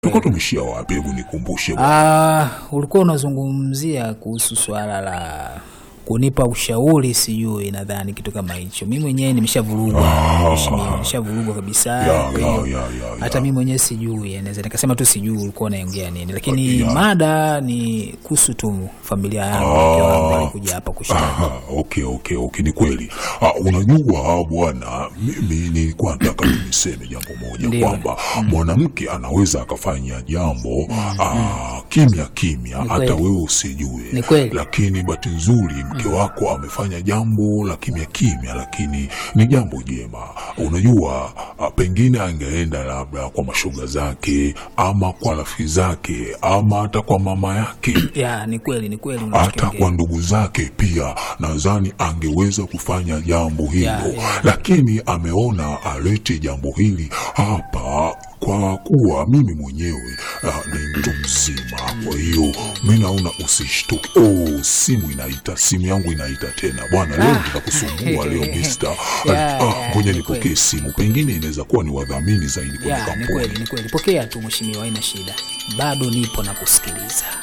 Tulikuwa tumeshia wapi? Hebu nikumbushe bwana. Ah, ulikuwa unazungumzia kuhusu swala la kunipa ushauri, sijui nadhani kitu kama hicho. Mimi mwenyewe nimeshavurugwa, mheshimiwa, nimeshavurugwa kabisa. Ya, Kwa ya, hiyo, ya, ya, ya. hata mimi mwenyewe sijui, naweza nikasema tu sijui ulikuwa unaongea nini, lakini Ya. mada ni kuhusu tu familia yangu, mke wangu alikuja hapa kushtaki. Aha, okay, okay, okay, ni kweli. Ah, unajua bwana, mimi nilikuwa nataka tu niseme jambo moja Ndio. kwamba mwanamke anaweza akafanya jambo ah, kimya kimya, hata kweli. wewe usijue, Ni kweli. lakini bahati nzuri mke wako amefanya jambo la kimya kimya, lakini ni jambo jema. Unajua ah, pengine angeenda labda kwa mashoga zake ama kwa rafiki zake ama hata kwa mama yake Ya, ni kweli, ni kweli hata unachokiongea. kwa ndugu zake pia nadhani angeweza kufanya jambo hilo Ya, ya. lakini ameona alete jambo hili hapa kwa kuwa mimi mwenyewe uh, ni mtu mzima kwa hiyo mi naona usishtuke oh, simu inaita simu yangu inaita tena bwana leo nitakusumbua leo mister Ya, Ah, ya, ngoja ni nipokee kweli. simu pengine inaweza kuwa ni wadhamini zaidi kwenye Ya, ni kampuni kweli, ni kweli. Pokea tu mheshimiwa, haina shida, bado nipo na kusikiliza.